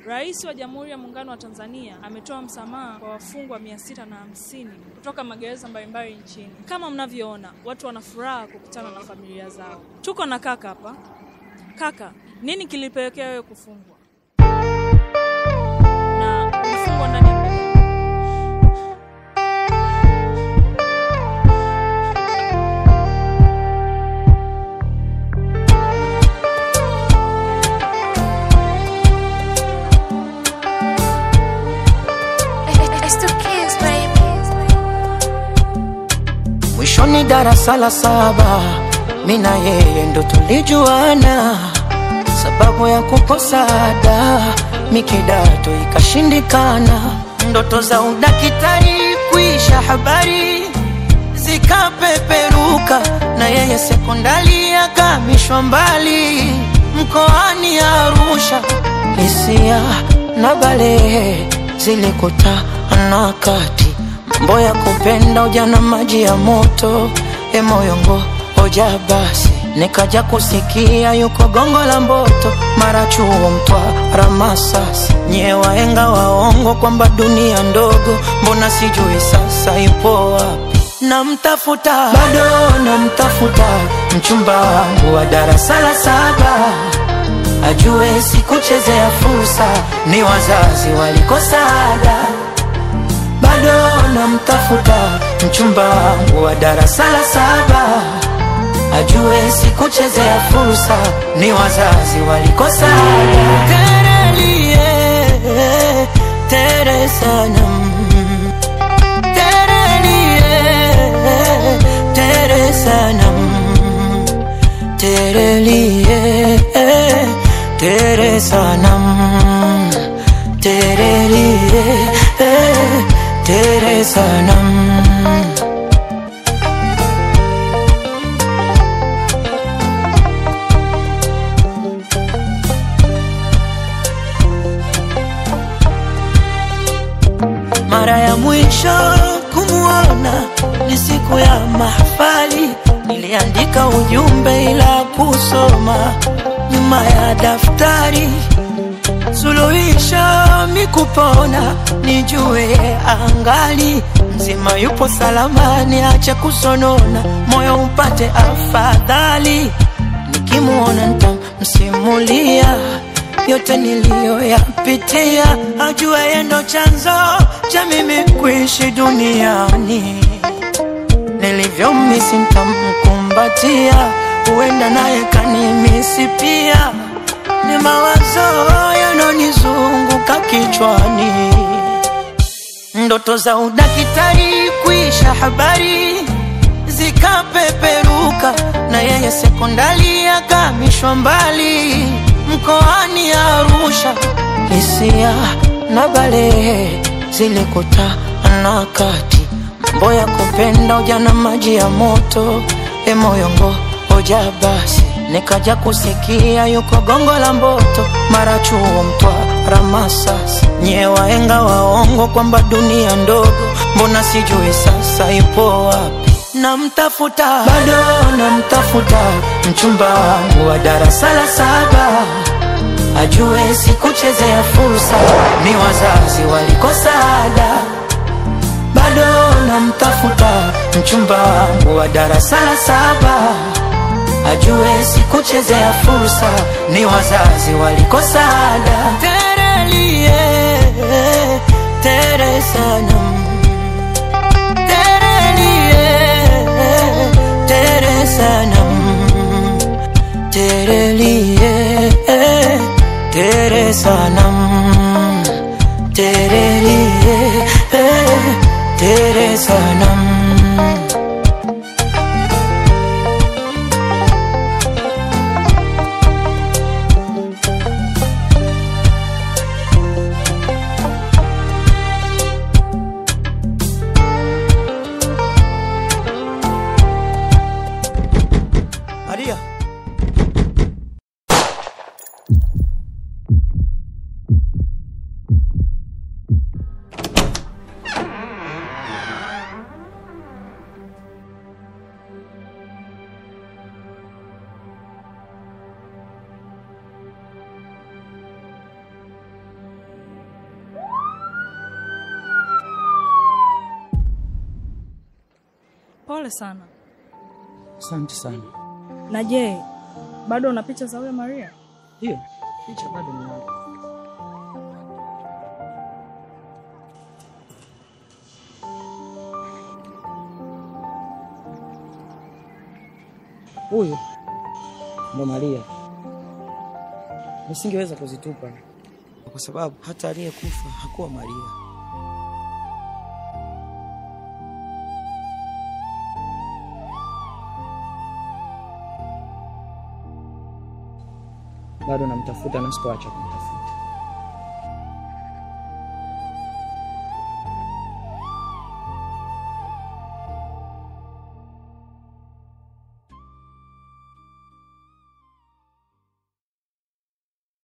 Rais wa Jamhuri ya Muungano wa Tanzania ametoa msamaha kwa wafungwa mia sita na hamsini kutoka magereza mbalimbali nchini. Kama mnavyoona, watu wana furaha kukutana na familia zao. Tuko na kaka hapa. Kaka, nini kilipelekea wewe kufungwa na ulifungwa ndani ya muda gani? It's the kids, baby. Mwishoni darasa la saba, mi na yeye ndo tulijuana, sababu ya kukosa ada, mi kidato ikashindikana, ndoto za udakitari kuisha, habari zikapeperuka, na yeye sekondari akamishwa mbali, mkoani Arusha, hisia na balehe zilikutana kati mambo ya kupenda ujana maji ya moto emoyongo hoja basi nikaja kusikia yuko gongo la mboto mara chuo mtwara masasi nyie waenga waongo kwamba dunia ndogo mbona sijui sasa ipo wapi namtafuta bado namtafuta mchumba wangu wa darasa la saba ajue sikuchezea fursa ni wazazi walikosa ada bado namtafuta mchumba wangu wa darasa la saba ajue sikuchezea fursa ni wazazi walikosa ada terelie tere sana terelie tere sana terelie tere sanam terelie tere sanam mara ya mwisho kumwona ni siku ya mahafali niliandika ujumbe ila kusoma nyuma ya daftari suluhisho mikupona nijue angali mzima yupo salamani acha kusonona moyo upate afadhali nikimuona ntamsimulia yote niliyoyapitia ajue yendo chanzo cha mimi kuishi duniani nilivyomisi ntamkumbatia huenda naye kanimisi pia ni mawazo yanonizunguka kichwani ndoto za udakitari kuisha habari zikapeperuka na yeye sekondari akamishwa mbali mkoani Arusha hisia na balehe zilikutana kati mambo ya kupenda ujana maji ya moto emoyongo hoja basi nikaja kusikia yuko gongo la mboto mara chuo mtwara masasi nyie waenga waongo kwamba dunia ndogo mbona sijui sasa ipo wapi namtafuta bado namtafuta mchumba wangu wa darasa la saba ajue sikuchezea fursa ni wazazi walikosa ada bado namtafuta mchumba wangu wa darasa la saba ajue sikuchezea fursa ni wazazi walikosa ada terelie tere sanam terelie tere sanam terelie tere sanam terelie tere sanam Maria. Pole sana. Asante sana. Na je, bado una picha za huyo Maria? Hiyo picha bado ninayo. Huyu ndo Maria. Nisingeweza kuzitupa kwa sababu hata aliyekufa hakuwa Maria. Bado namtafuta na sikuacha kumtafuta.